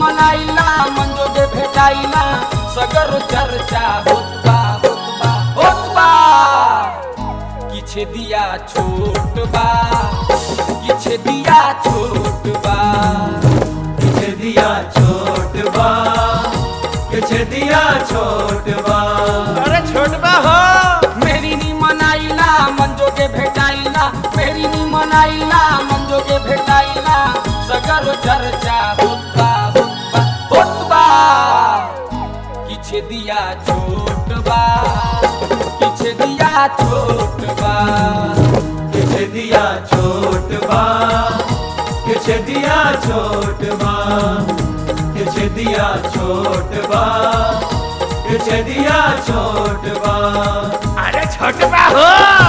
मनाइला मंजोगे भेटाइला सगर चर्चा होत बा होत बा होत बा किछे दिया छोट बा किछे दिया छोट बा किछ दिया छोट बा किछ दिया छोट बा अरे छोटबा हो मेरी नी मनाइला मंजोगे भेटाइला मेरी नी मनाइला मंजोगे भेटाइला सगर चर्चा होत बा होत बा होत बा किछे दिया छोट बा किछे दिया छोट बा किछ दिया छोट बा किछ दिया छोट बा किछ दिया छोट बा किछ दिया छोट बा अरे छोटबा हो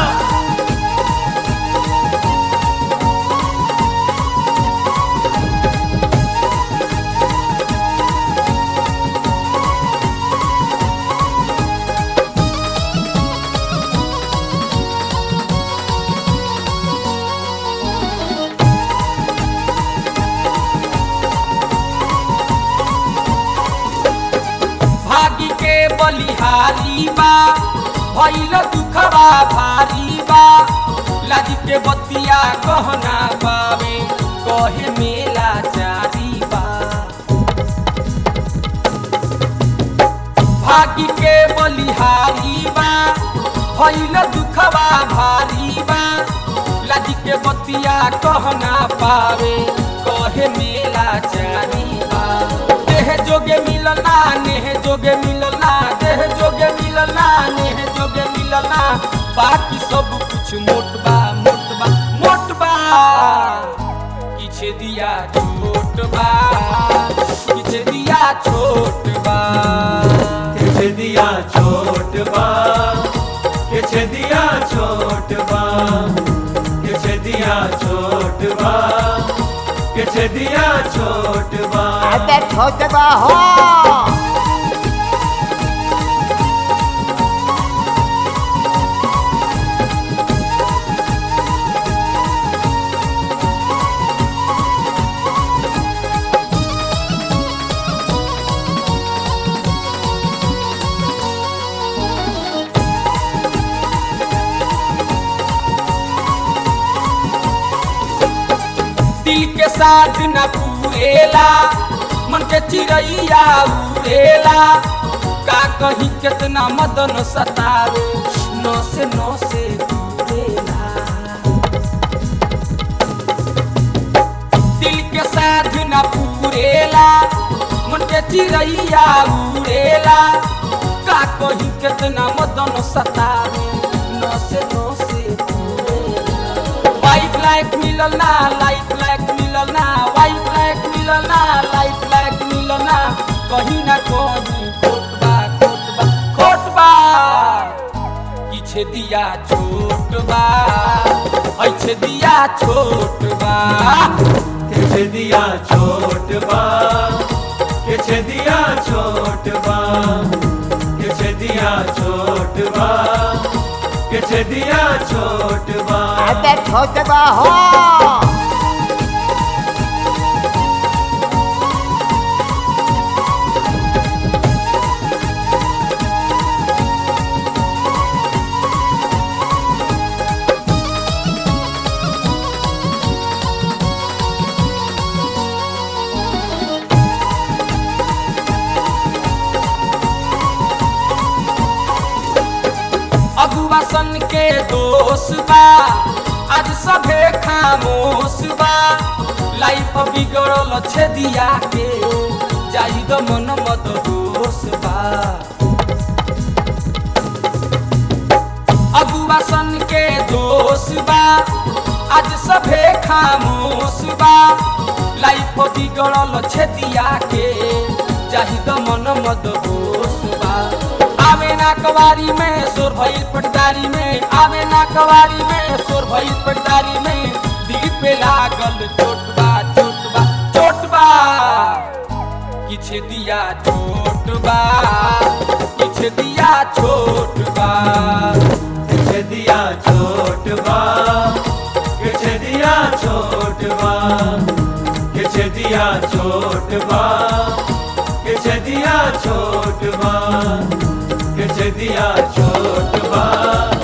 भागी के बलिहारी बा भइल दुखबा भारी बा लाज के बतिया गहना बावे कहे मेला चारी बा भागी के बलिहारी बा भइल दुखबा भारी बा लाज के बतिया कहना पावे कहे मेला चारी बा देह जोगे मिलना नेह जोगे मिलना देह जोगे मिलना नेह जोगे मिलना बाकी सब कुछ मोटबा मोटबा मोटबा किछे दिया छोट बा किछे दिया छोट बा किछ दिया छोट बा किछ दिया छोट बा किछ दिया छोट बा किछ दिया छोट बा अबे छोटबा हो दिल के साथ न पूरेला मन के चिड़ैया उड़ेला का कहीं कितना मदन सतावे नौ से नौ से दूरेला दिल के साथ न पूरेला मन के चिड़ैया उड़ेला का कहीं कितना मदन सतावे नौ से नौ से दूरेला वाइट लाइट मिलल ना लाइट लाइट मिलल ना वाइट लाइट मिलल ना लाइट लाइट मिलल ना कहीं ना कहीं खोट बा खोट बा खोट बा किछे दिया छोट बा ऐछे दिया छोट बा किछ दिया छोट बा किछ दिया छोट बा किछ दिया छोट बा किछ दिया छोट बा अबे छोटबा हो अगुआ सन के दोष बा आज सभे खामोश बा लाइफ बिगड़ल छे दिया के जाई द मन मत दोष बा अगुआ सन के दोष बा आज सभे खामोश बा लाइफ बिगड़ल छे दिया के जाहि द मन मत दोष बा आवे ना कवारी में सोर भइल पटदारी में आवे ना कवारी में सोर भइल पटदारी में दिल पे लागल चोट बा चोट बा चोट बा किछे दिया छोट बा किछे दिया छोट बा किछ दिया छोट बा किछ दिया छोट बा किछ दिया दिया छोट बा के छदिया छोट बा के छदिया छोट बा